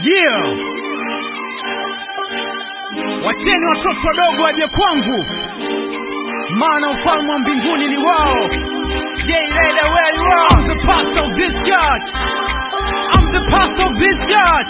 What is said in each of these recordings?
Yeah. Wacheni watoto wadogo waje kwangu, maana ufalme wa mbinguni ni wao. Yeah, lady, where you are? I'm the pastor of this church. I'm the pastor of this church.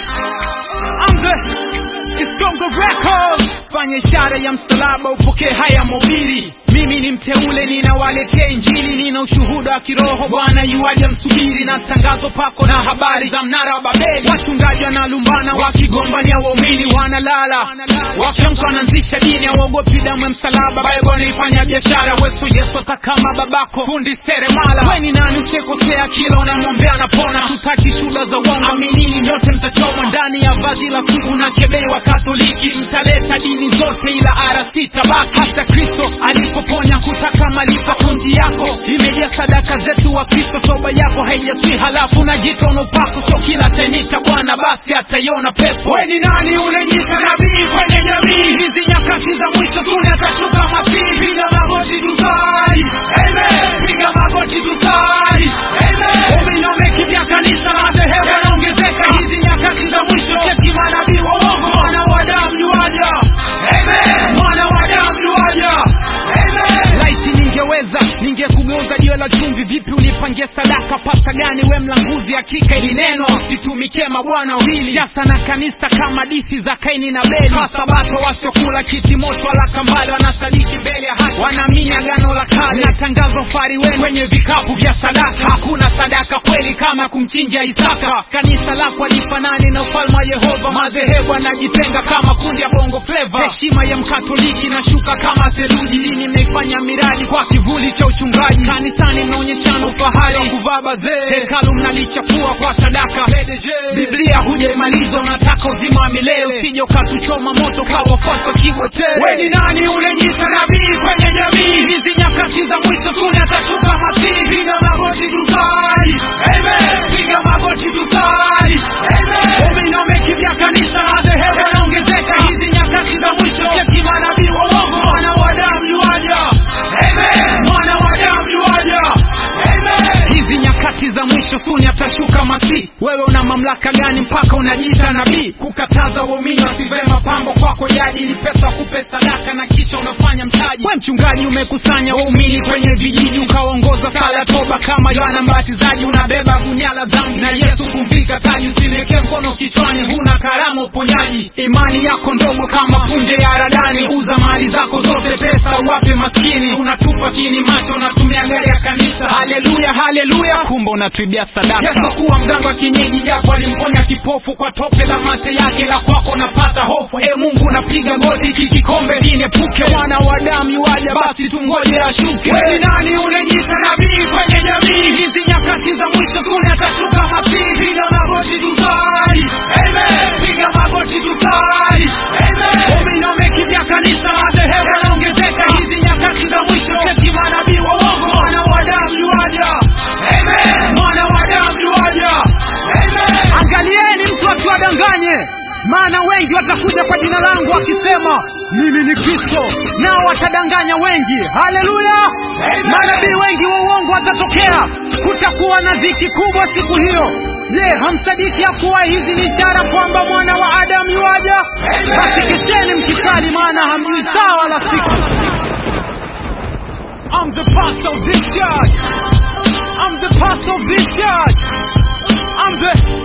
I'm the Istongo Records. Fanya ishara ya msalaba upokee haya mobili. Mimi ni mteule, ninawaletea Injili, nina ushuhuda wa kiroho. Bwana yuaja, msubiri na tangazo pako na habari za mnara wa Babeli. Wachungaji wanalumbana wakigombania waumini, wanalala wakiamka, wanaanzisha dini, hawaogopi damu ya msalaba. Bible wanaifanya biashara, weso Yesu atakama babako, fundi seremala. We ni nani usekosea, kila unamwombea anapona. Tutaki shuhuda za uongo, aminini nyote mtachomwa ndani ya vazi la sugu na kebei wa Katoliki. Mtaleta dini zote, ila RC tabaki. Hata Kristo alipoponya kutaka malipo, akaunti yako imejaa sadaka zetu wa Kristo, toba yako haijaswi, halafu na jitono pako. Sio kila tenita Bwana basi ataiona pepo. We ni nani unajiita nabii kwenye jamii hizi? Nyakati za mwisho suni atashuka Masihi. Piga magoti tusali, amen. Piga magoti tusali, amen. Uminome kimya, kanisa la dhehebu yanaongezeka hizi nyakati za mwisho. Cheki manabii wa uongo, mwana wa damu yuaja, amen. Mwana wa damu yuaja, amen. Laiti ningeweza ningekugeuza jiwe la chumvi. Vipi unipangie sadaka? Pasta gani we mlanguzi? Hakika ili neno usitumike mabwana wawili, siasa na kanisa kama dithi za Kaini na Beli. Masabato wasiokula kiti moto wala kambale, wanasadiki mbele ya haki, wanaamini agano la kale na tangazo fari wenu kwenye vikapu vya sadaka. Hakuna sadaka kweli kama kumchinja Isaka. Kanisa lako alifanani na ufalme wa Yehova. Madhehebu anajitenga kama kundi ya bongo fleva. Heshima ya mkatoliki inashuka kama theluji. Dini mnaifanya miradi kwa kivuli cha uchungaji. Kanisani mnaonyeshana ufahari wa kuvaa bazee, hekalu mnalichafua kwa sadaka. Biblia hujaimaliza, unataka uzima wa milele, usije ukatuchoma moto kwa wafuasi wa Kigotee. We ni nani unajiita nabii kwenye jamii hizi? Nyakati za mwisho suni atashuka Masihi. Piga magoti tusali, amen. Piga magoti tusali, amen. Uminome kimya, kanisa la dhehebu yanaongezeka hizi nyakati za mwisho. Cheki manabii wa uongo, mwana wa damu yuaja, amen. Mwana wa damu yuaja, amen. Hizi nyakati za mwisho suni atashuka Masihi. Wewe una mamlaka gani mpaka unajiita nabii? Kukataza waumini wasivae mapambo kwako jadi ni pesa kupe sadaka na kisha unafanya mtaji. We mchungaji umekusanya waumini kwenye vijiji ukaongoza sala toba kama Yohana Mbatizaji, unabeba gunia la dhambi na Yesu kumvika taji. Usinekee mkono kichwani, huna karama uponyaji. Imani yako ndogo kama punje ya haradani. Uza mali zako zote, pesa uwape maskini. Unatupa kini macho, unatumia gari ya kanisa. Haleluya, haleluya, kumbe unatuibia sadaka. Yesu kuwa mganga wa kienyeji, japo alimponya kipofu kwa tope la mate yake, la kwako napata hofu. E Mungu, napiga goti, hiki kikombe kiniepuke. Mwana wa damu yuaja, basi tungoje ashuke. We ni nani unajiita nabii kwenye jamii hizi? Nyakati za mwisho suni atashuka Masihi. Piga magoti tusali, amen. Piga magoti tusali, amen. Uminome kimya, kanisa la dhehebu yanaongezeka hizi nyakati za mwisho. Cheki manabii wa uongo, mwana wa damu yuaja, amen. Mwana wa damu yuaja, amen. Angalieni mtu asiwadanganye, maana wengi watakuja kwa jina langu wakisema mimi ni Kristo, nao watadanganya wengi. Haleluya! Manabii wengi wa uongo watatokea. Kutakuwa na dhiki kubwa siku hiyo. Je, hamsadiki ya kuwa hizi ni ishara kwamba mwana wa Adamu yuaja? Basi kesheni mkisali, maana hamjui saa wala siku. I'm the pastor of this church. I'm the pastor of this church. I'm the